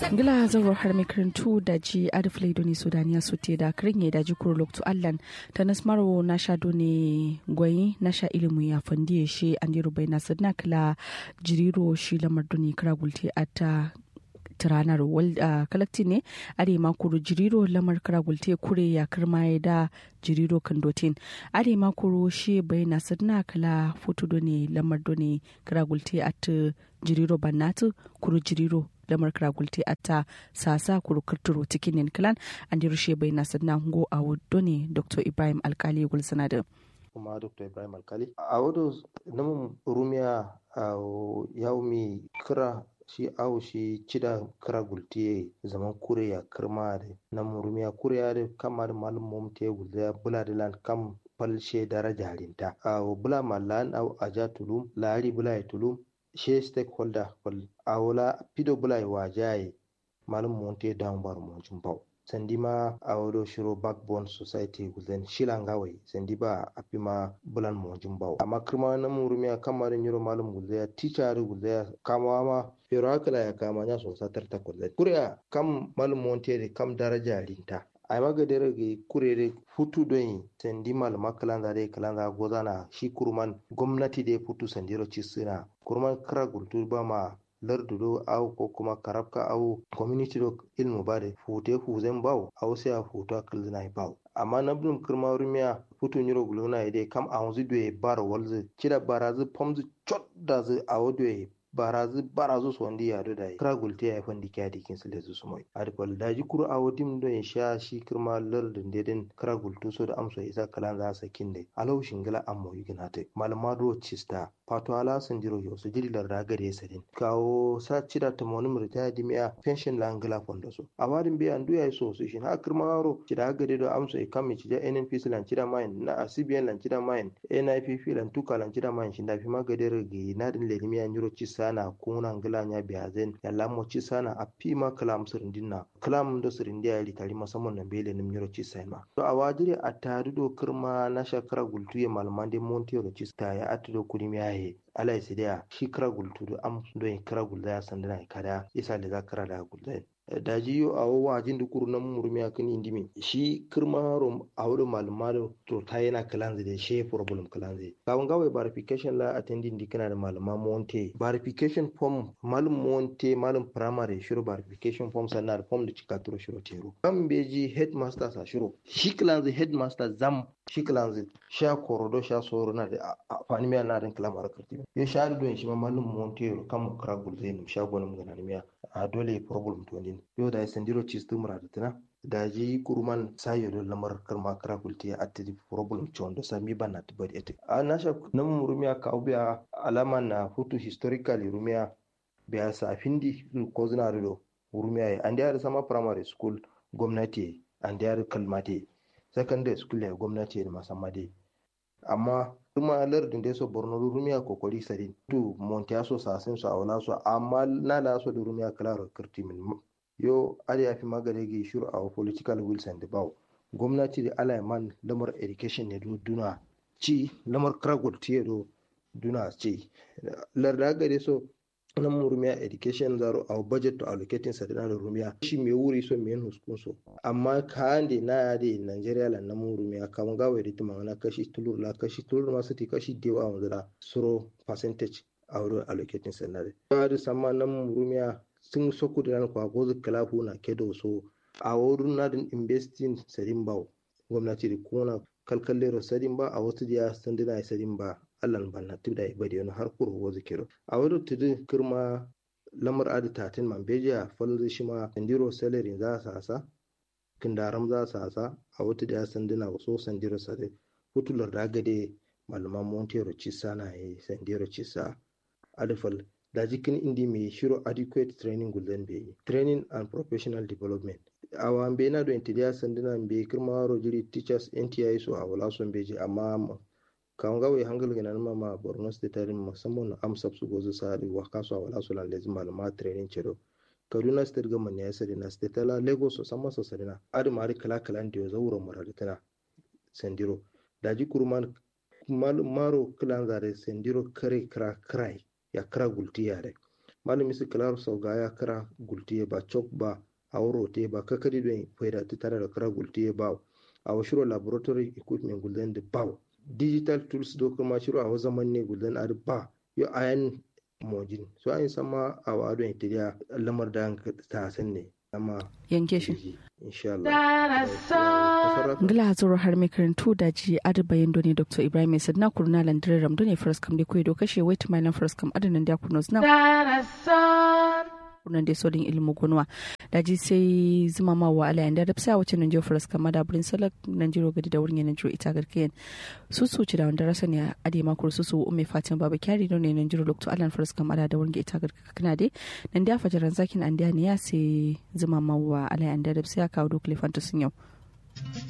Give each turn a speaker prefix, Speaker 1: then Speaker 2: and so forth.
Speaker 1: ngila zauro har mai karantu da ji adiflai doni sudaniya su te da kirin ya daji kuro loktu allan ta nasmaro na sha doni gwayi na sha ilimu ya fandi ya shi an diru bai nasir na kila jiriro shi lamar doni kira gulte a ta tiranar kalakti ne are makuru jiriro lamar kira gulte kure ya kirma ya da jiriro kandotin are makuru shi bai nasir na kila foto doni lamar doni kira gulte a ta jiriro bannatu kuru jiriro lamar kragulte atta sasa kurkurturo cikin clan an di rushe bai na sannan hungo a wado ne dr ibrahim alkali gulsana da
Speaker 2: kuma dr ibrahim alkali a wado namun rumiya a yaumi kira shi awo shi cida kira gulte zaman kure ya kirma da namun rumiya kure ya da kama da malum mom te gulda bula da lan kam falshe daraja rinta a bula malan au aja tulum lari bula ya tulum she stakeholder kol awola pido bulai wajaye malum monte down bar mo jumbau sandi ma awodo shiro backbone society guzen shilangawai sandi ba apima bulan mo jumbau amma kirma na murumiya kamar nyiro malum guzaya teacher guzaya kama ma pero hakala ya kama nya so satar ta kulle kuriya kam malum monte de kam daraja rinta ai maga dere ge kurere futu don sendi malama kalanda de kalanda gozana shi kurman gwamnati de futu sandiro cisina kurman kara gultu ba ma lardu do au ko kuma karabka au community do ilmu bare fute fuzen baw au sai a futu kalzina baw amma na blum kirma rumiya futu nyiro guluna ide kam a wanzu do bar walzu kida barazu pomzu chot da zu a wado barazu barazu so ndi ya do dai kra gulte ya fandi kya dikin sile zu sumoy adikol daji kuru a wadim do in sha shi kirma lardin deden kra gultu so da amso isa kalan za sa kinde alau shingila ammo yiginate malama do chista pato ala sanjiro yo so jiri larda gare sadin kawo sa cida ta moni murta dimiya pension la angala fondo so awadin be andu ya so so shin ha kirma ro cida gare do amso e kammi cida NNPC lan cida mayin na CBN lan cida mayin NIPP lan tuka lan cida mayin shin da fi magadere gi na din ledimiya nyuro chista sana kuna ngila nya biazen ya lamo ci sana a pima kalam sirindina kalam do sirindi ya litari musamman na bele nim nyoro ci sama to a wajiri a tari do kirma na shakara gultu ya malmande monti ro ci sta ya atudo kurim ya he ala isidia shi kira gultu do am do kira gulda ya sandana kada isa da zakara da gulda daji yo a wajin da kuru nan murmi a kan indimi shi kirma rom a wurin malama da to ta yana kalanzi da shi problem kalanzi kawun gawai verification la attending di kana da malama monte verification form malum monte malum primary shiro verification form sannan da form da cika turo shiro tero kan beji headmaster sa shiro shi kalanzi headmaster zam shi kalanzi sha korodo sha soro na da afani miya na rin kalamar karti yo sha don shi ma malum monte kan kra gulzai sha gonin ganan miya a dole problem to din yo da sendiro chistu murada tana da ji kurman sayo do lamar karma kara kulti a atti problem chondo sami bana tibadi ete a nasha nan murumiya ka ubiya alama na hutu historically rumiya biya sa findi ko zina do rumiya ya an da sama primary school gwamnati an da kalmate secondary school ya gwamnati da masamade amma kuma lardin da so borno rumiya kokori sadin tu montiya so sasin so awla so amma na la so rumiya klaro kirti min yo ali ya fi magare gi shuru a political wills and baw gwamnati da alaiman lamar education ne duna ci lamar kragul tiye do duna ci larda gare so nan rumiya education zaro a budget to allocating sa da rumiya shi me wuri so me huskun so amma ka ande na ya de Nigeria la nan rumiya kam ga wai ritima na kashi tulur la kashi tulur ma su ti kashi dewa wanda suro percentage a wurin allocating sa na da da sama nan rumiya sun soku da nan kwa gozu kalafu na kedo so a wurin na din investing sadin ba gwamnati da kuna kalkallero sadin ba a wasu diya sandina sadin ba allan banna tibda ibadi wani har kuro wo zikiro a wani tudu kirma lamar adi tatin man bejiya falzi shi ma sandiro salary za sa sa kindaram za sa sa a wata da sandina waso sandiro sare hutular da gade malaman montero cisa na yi sandiro cisa adifal da jikin indi mai shiro adequate training gulden bai training and professional development awa be na do intidia sandina be kirma rojiri teachers nti so a wala son beji amma kan gawe hangal gina numa ma borno state tarin musamman na amsap su gozu sa di wa kaso wala su lan lezi malama training cedo kaduna state gama ne ya sadi na state la lagos so sama so sadi na adi mari kala kala ndi yo zawuro maradi tana sendiro daji kurman maro kilan zare sendiro kare kra krai ya kra gulti yare malami su kilaru sau ga ya kira gultiye ba chok ba a rote ba kakadi don faida ta tare da kira gultiye ba a washiro laboratory equipment gulden da ba digital tools do kuma shiro a zaman ne gulden a ba yo ayan mojin so an sama a wado interior lamar da ta san ne amma
Speaker 1: yanke shi
Speaker 2: insha Allah
Speaker 1: ngila hazuru har mai karantu da ji adabayin doni dr ibrahim sad na kurna landirar ramdo ne first kam da kuwa do kashe wait my lan first kam adanan da kurnos na kurnan da sodin ilmu gunwa da ji sai zuma ma wa ala yanda da fisa wacce nan jiyo first kam da burin salak nan jiro gadi da wurin yanan jiro ita garkiyan su su ci da wanda rasa ne a ade makon su su umme fatin baba kyari don ne nan jiro lokto alan first kam da wurin ita garkiyan kana dai nan da fajaran zakin an da ne ya sai zuma ma wa ala yanda da fisa kawo dokle fantasin yau